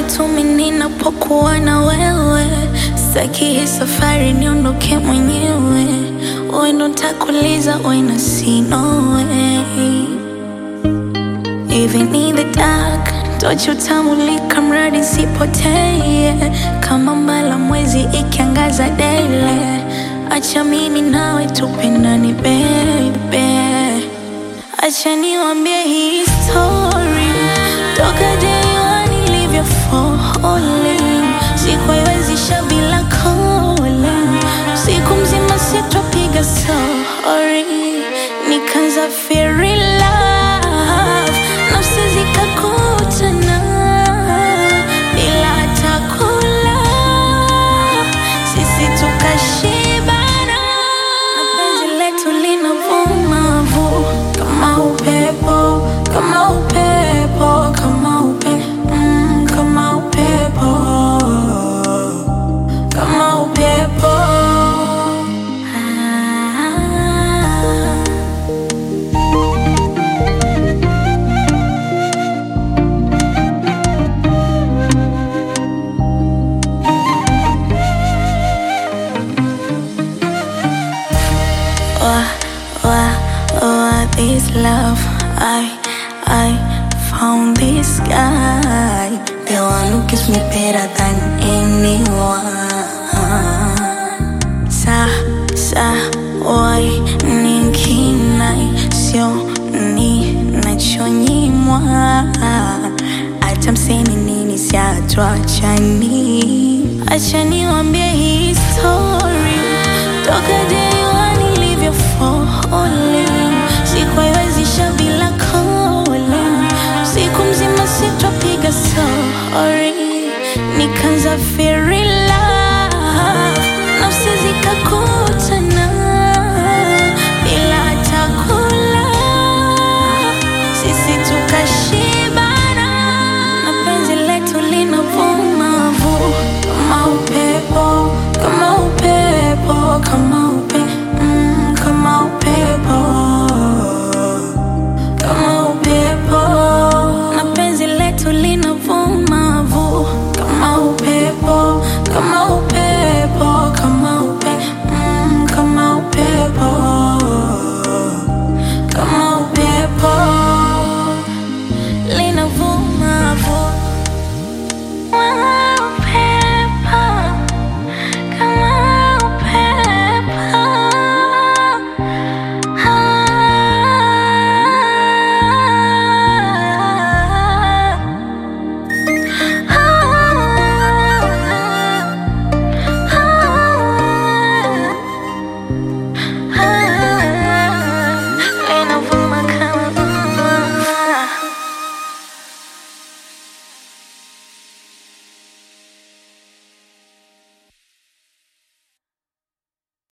pale tu mimi ninapokuwa na wewe, sitaki hii safari niondoke mwenyewe. Wewe ndo nitakuuliza when I see no way. Even in the dark, tochi utamulika mradi sipotee, kama mbala mwezi ikiangaza daily. Acha mimi nawe tupendane baby, acha niwambie hii story toka day one nilivyo falling, sikuiwezisha bila calling, siku mzima sitopiga sorry, nikaanza feel in love, nafsi zikakutana bila hata kula, sisi tukashibana, na penzi letu linavuma vu kama upepo, kama upepo, kama upe, mm, kama upepo, kama upepo. Ah. Wah, wah, wah, this love I, I found this guy The one who gives me better than anyone Sa, sa, wai, ninkinai Sio, ni, nachonyimwa Hata mseme nini siatuachani Acha niwambie hii story Toka day one nilivyo falling Sikuiwezisha bila calling Siku mzima sitopiga sorry Nikaanza feeling